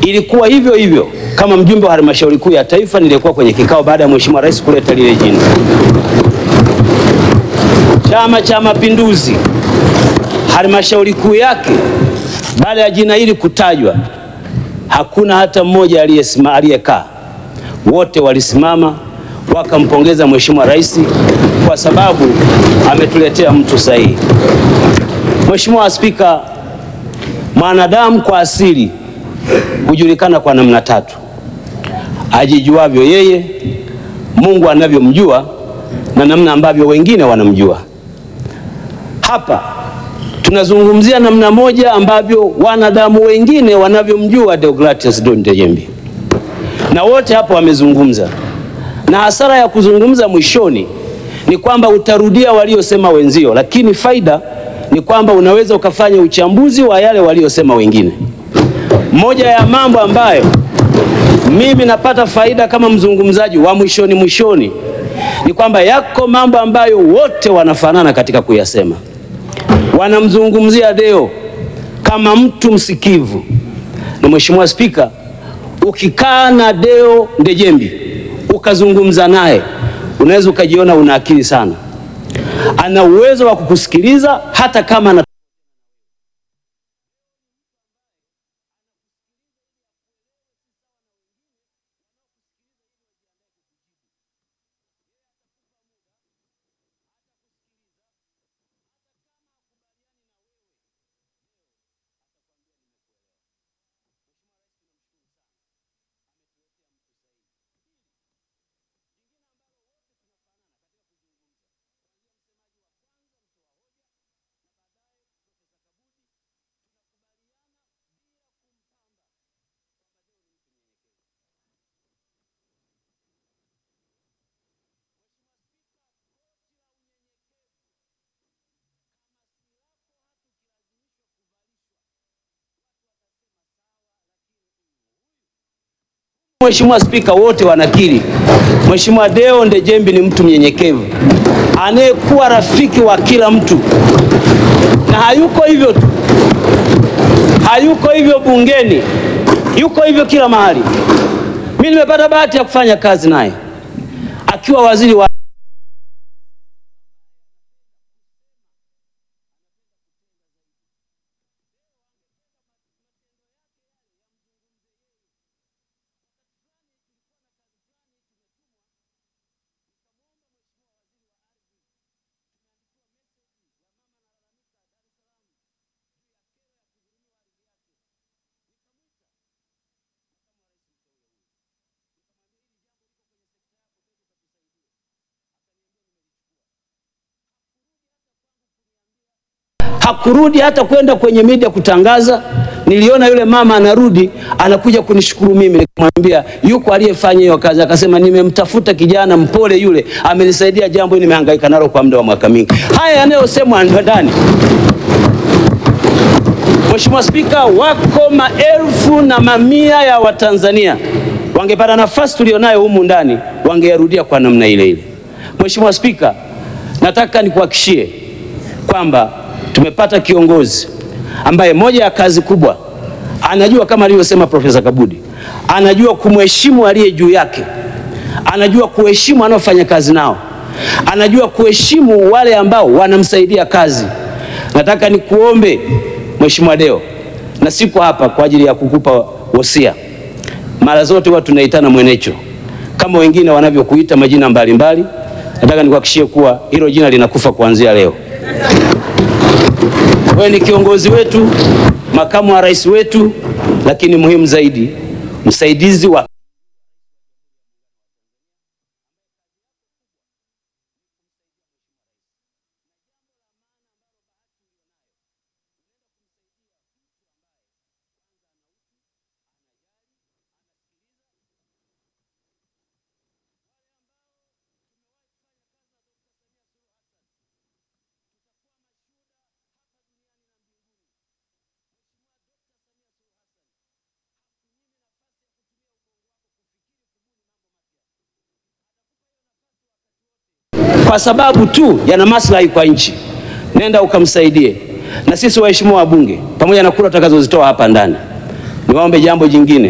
ilikuwa hivyo hivyo. Kama mjumbe wa halmashauri kuu ya taifa, nilikuwa kwenye kikao baada ya mheshimiwa rais kuleta lile jina. Chama cha Mapinduzi halmashauri kuu yake, baada ya jina hili kutajwa, hakuna hata mmoja aliyesima aliyekaa, wote walisimama wakampongeza mheshimiwa rais kwa sababu ametuletea mtu sahihi. Mheshimiwa Spika, mwanadamu kwa asili hujulikana kwa namna tatu: ajijuavyo yeye, Mungu anavyomjua na namna ambavyo wengine wanamjua. Hapa tunazungumzia namna moja ambavyo wanadamu wengine wanavyomjua Deogratias John Dejembi, na wote hapo wamezungumza, na hasara ya kuzungumza mwishoni ni kwamba utarudia waliosema wenzio, lakini faida ni kwamba unaweza ukafanya uchambuzi wa yale waliosema wengine. Moja ya mambo ambayo mimi napata faida kama mzungumzaji wa mwishoni mwishoni ni kwamba yako mambo ambayo wote wanafanana katika kuyasema. Wanamzungumzia Deo kama mtu msikivu, na Mheshimiwa Spika, ukikaa na Deo Ndejembi ukazungumza naye unaweza ukajiona una akili sana. Ana uwezo wa kukusikiliza hata kama ana Mheshimiwa Spika, wote wanakiri Mheshimiwa Deo Ndejembi ni mtu mnyenyekevu anayekuwa rafiki wa kila mtu, na hayuko hivyo tu, hayuko hivyo bungeni, yuko hivyo kila mahali. Mimi nimepata bahati ya kufanya kazi naye akiwa waziri wa hakurudi hata kwenda kwenye media kutangaza. Niliona yule mama anarudi anakuja kunishukuru mimi, nikamwambia yuko aliyefanya hiyo kazi, akasema nimemtafuta kijana mpole yule, amenisaidia jambo hili, nimehangaika nalo kwa muda wa mwaka mingi. Haya yanayosemwa ndani Mheshimiwa Spika, wako maelfu na mamia ya Watanzania wangepata nafasi tulionayo humu ndani wangeyarudia kwa namna ile ile. Mheshimiwa Spika, nataka nikuhakishie kwamba tumepata kiongozi ambaye moja ya kazi kubwa anajua kama alivyosema Profesa Kabudi, anajua kumheshimu aliye juu yake, anajua kuheshimu anaofanya kazi nao, anajua kuheshimu wale ambao wanamsaidia kazi. Nataka nikuombe Mheshimiwa Deo, na siko hapa kwa ajili ya kukupa wosia. Mara zote huwa tunaitana mwenecho kama wengine wanavyokuita majina mbalimbali. Nataka nikuhakikishie kuwa hilo jina linakufa kuanzia leo. Wewe ni kiongozi wetu, makamu wa rais wetu, lakini muhimu zaidi, msaidizi wa kwa sababu tu yana maslahi kwa nchi. Nenda ukamsaidie. Na sisi waheshimiwa wabunge, pamoja na kura tutakazozitoa hapa ndani, niwaombe jambo jingine.